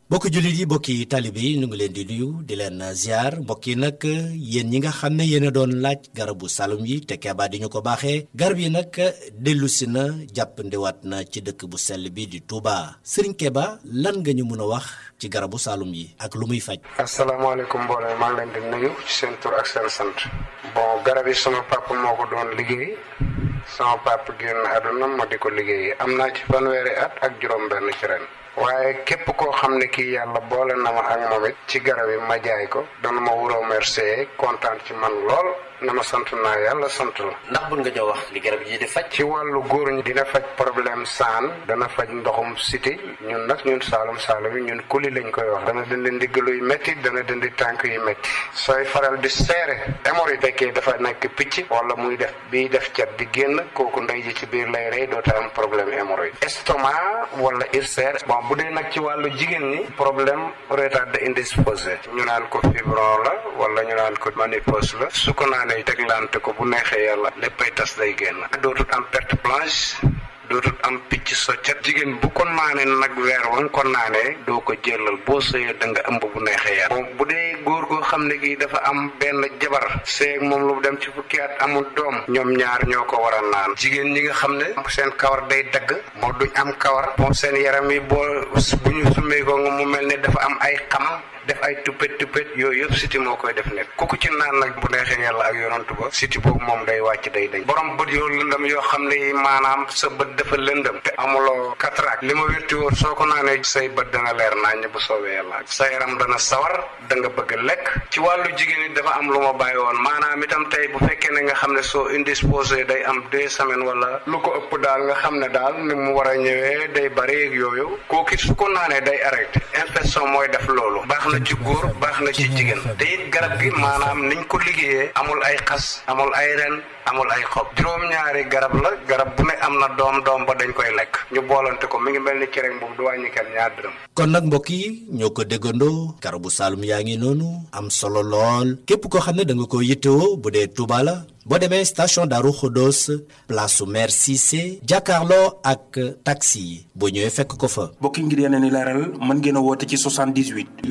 mbokki jullit yi mbokki talibe yi ñu ngi leen di nuyu di leen ziar mbokk yi nag yéen ñi nga xam ne yéen a doon laaj garabu salum yi te Keba di ñu ko baaxee garab yi nag dellu si na jàpp ndiwaat na ci dëkk bu sell bi di Touba Serigne Keba lan nga ñu mën a wax ci garabu salum yi ak lu muy faj. asalaamaaleykum mbooloo maa ngi leen di nuyu ci seen tur ak seen sant. bon garab yi sama papa moo ko doon liggéey sama papa génn àdduna ma di ko liggéey am naa ci fanweeri at ak juróom-benn ci ren. waaye képp koo xam ne kii yàlla boole na ma ak moom it ci garab yi ma jaay ko dana ma wuroo remercier kontaan ci man lool na ma sant naa yàlla sant la. ndax bun nga ñoo wax li garab yi di faj. ci wàllu góor ñi dina faj problème saan dana faj ndoxum siti ñun nag ñun saalum saalum yi ñun kuli lañ koy wax dana dindi ndiggalu yu métti dana dindi tànk yu métti sooy faral di seere hémorroïde fekkee dafa nekk picc wala muy def biy def cat di génn kooku ndey ji ci biir lay rey doota am problème hémorroïde estomac wala ulcère bon bu dee nag ci wàllu jigéen ñi problème retard indisposé ñu naan ko fibron la wala ñu naan ko ménopause la su ko naanee teglante ko bu neexee yàlla léppay tas day génn dootul am perte blanche dootul am picc soccet jigéen bu ko naanee nag weer wa nga ko naanee doo ko jëlal boo sëyee da nga ëmb bu neexee yàlla bon bu dee góor goo xam ne kii dafa am benn jabar seeg moom lu dem ci fukki at amul doom ñoom ñaar ñoo ko war a naan jigéen ñi nga xam ne seen kawar day dagg moo duñ am kawar moom seen yaram yi boo bu ñu summee ko nga mu mel ne dafa am ay xam def ay tuppet tuppet yooyu yëpp siti moo koy def nekk kooku ci naan nag bu neexee yàlla ak yonantu ba siti boobu moom day wàcc day dañ borom bët yoo lëndëm yoo xam ne maanaam sa bët dafa lëndëm te amuloo cataracte li ma wérti woon soo ko naanee say bët dana leer naññ bu soobee yàlla sa yaram dana sawar da nga bëgg lekk ci wàllu jigéen ñi dafa am lu ma bàyyi woon maanaam itam tey bu fekkee ne nga xam ne soo indisposé day am deux semaines wala lu ko ëpp daal nga xam ne daal ni mu war a ñëwee day bari ak yooyu kooku su ko naanee day arrêté infection mooy def loolu baax na ci góor baax na ci jigéen te it garab gi maanaam niñ ko liggéeyee amul ay xas amul ay ren amul ay xob juróom-ñaari garab la garab bu ne am na doom doom ba dañ koy lekk ñu boolante ko mi ngi mel ni cere boobu du wàññi kenn ñaar dërëm kon nag mbokk yi ñoo ko déggandoo garabu saalum yaa ngi noonu am solo lool képp koo xam ne da nga ko yittewoo bu dee Touba la boo demee station Darou Khodos place su maire Cissé jàkkaarloo ak taxi yi boo ñëwee fekk ko fa. mbokk yi ngir yeneen i leeral mën ngeen a woote ci 78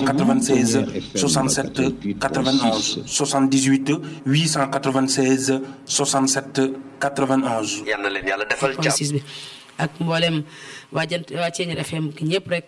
896 67 91 78 896 67 91. yal na leen yàlla defal jàmm bi ak mboolem waa jant waa Ceeñeer FM ki ñëpp rek